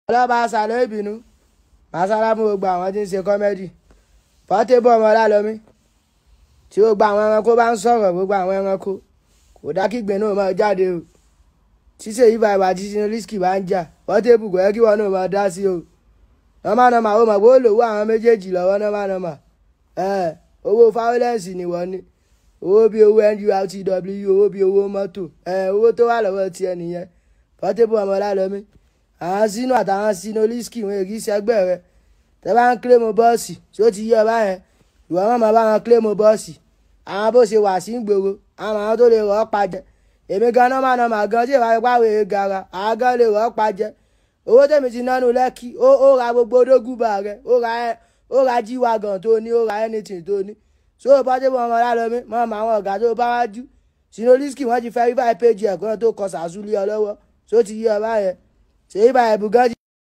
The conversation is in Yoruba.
ọlọ́ba àṣàlẹ̀ ìbínú màsálámù gbogbo àwọn tí ń ṣe kọ́mẹ́dì Portable ọmọ Ọlálọ́mí tí gbogbo àwọn ẹranko bá ń sọ̀rọ̀ gbogbo àwọn ẹranko kò dá kígbe náà máa jáde o ṣíṣe yìí bàbá àti Ṣínà bá ń jà Portable kò yẹ kí wọn náà máa dá sí o nọ́mà nọ́mà ó mọ̀ pé ó lòwó àwọn méjèèjì lọ́wọ́ nọ́mà nọ́mà owó fáwọlẹ́ǹsì ni wọ́n ní owó bíi owó NURTW owó bíi owó mọ́tò owó tó wà lọ́wọ́ tiẹ̀ nìyẹn Portable ọmọ Ọlálọ́mí àwọn sínú àtàwọn sínú lísìkì wọn èkì sẹgbẹ́ rẹ tẹ bá ń kílèmù bọ́ọ̀sì tí ó ti yí ọba yẹn ìwọ wọn máa bá wọn kílèmù bọ́ọ̀sì àwọn bó ṣe wà sí gbòòrò àwọn àwọn tó lè rọ́ pa jẹ èmi gan náà máa nà máa gan tí ìwà ipá wèrè gara àwọn gan lè rọ́ pa jẹ owó tèmi ti nánu lẹ́kì ó ra gbogbo dógùbà rẹ ó ra jíwagàn tó ní ó ra anything tó ní so Portable ọmọ Ọlálọ́mí mọ́ àwọn ọ̀gá tó bá wájú sínú lísìkì wọ́n ti verify page ẹ̀kọ́ tó kọ sàásùlẹ̀ ọlọ́wọ́ tó ti yí ọba yẹn ṣèyí báyìí bùgán